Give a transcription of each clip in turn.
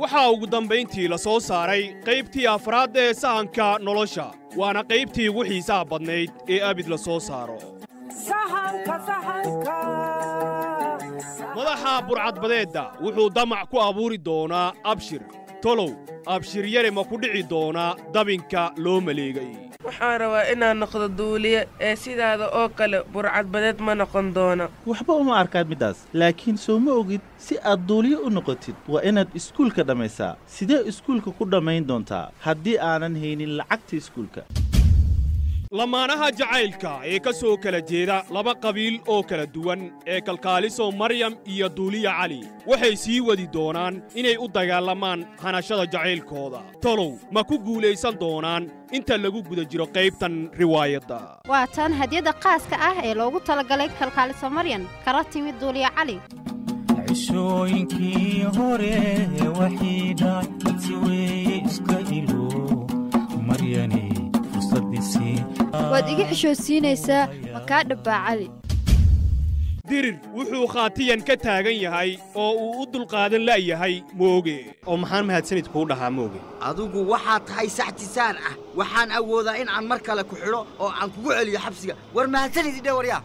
waxaa ugu dambayntii la soo saaray qaybtii afraad ee sahanka nolosha waana qaybtii ugu xiisaha badnayd ee abid la soo saaro madaxa burcadbadeedda wuxuu damac ku abuuri doonaa abshir tolow abshir yare ma ku dhici doonaa dabinka loo maleegay waxaan rabaa inaan noqdo duuliye ee sidaada oo kale burcadbadeed ma noqon doono waxba uma arkaan middaas laakiin soo ma ogid si aad duuliye u noqotid waa inaad iskuulka dhammaysaa sidee iskuulka ku dhammayn doontaa haddii aanan haynin lacagta iskuulka lamaanaha jacaylka ee ka soo kala jeeda laba qabiil oo kala duwan ee kalkaaliso maryam iyo duuliya cali waxay sii wadi doonaan inay u dagaalamaan hanashada jacaylkooda tolow ma ku guulaysan doonaan inta lagu guda jiro qaybtan riwaayadda waa tan hadiyadda qaaska ah ee loogu talagalay kalkaaliso maryan kala timid duuliya cali cishooyinkii hore waxiidha si weeye iska ilo maryani waad iga xishoodsiinaysaa makaa dhabbaa cali dirir wuxuu khaatiyan ka taagan yahay oo uu u dulqaadan la'yahay mooge oo maxaan mahadsanid kuu dhahaa mooge adigu waxaad tahay saxtisaan ah waxaan awoodaa in aan mar kale ku xidho oo aan kugu celiyo xabsiga war mahadsanid idhe waryaa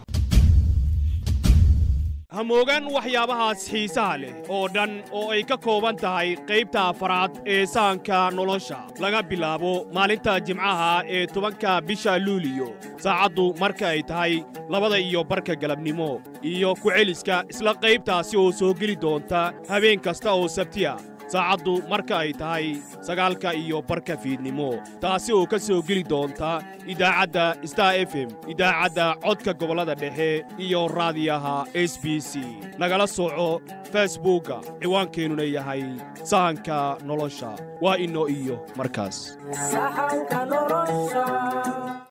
ha moogaan waxyaabahaas xiisaha leh oo dhan oo ay ka kooban tahay qaybta afaraad ee sahanka nolosha laga bilaabo maalinta jimcaha ee tobanka bisha luuliyo saacaddu marka ay tahay labada iyo barka galabnimo iyo ku-celiska isla qaybtaasi oo soo geli doonta habeen kasta oo sabtiya saacaddu marka ay tahay sagaalka iyo barka fiidnimo taasi oo ka soo geli doonta idaacadda star f m idaacadda codka gobollada dhexe iyo raadiyaha s b c nagala soco facebookga ciwaankeenuna yahay sahanka nolosha waa inoo iyo markaas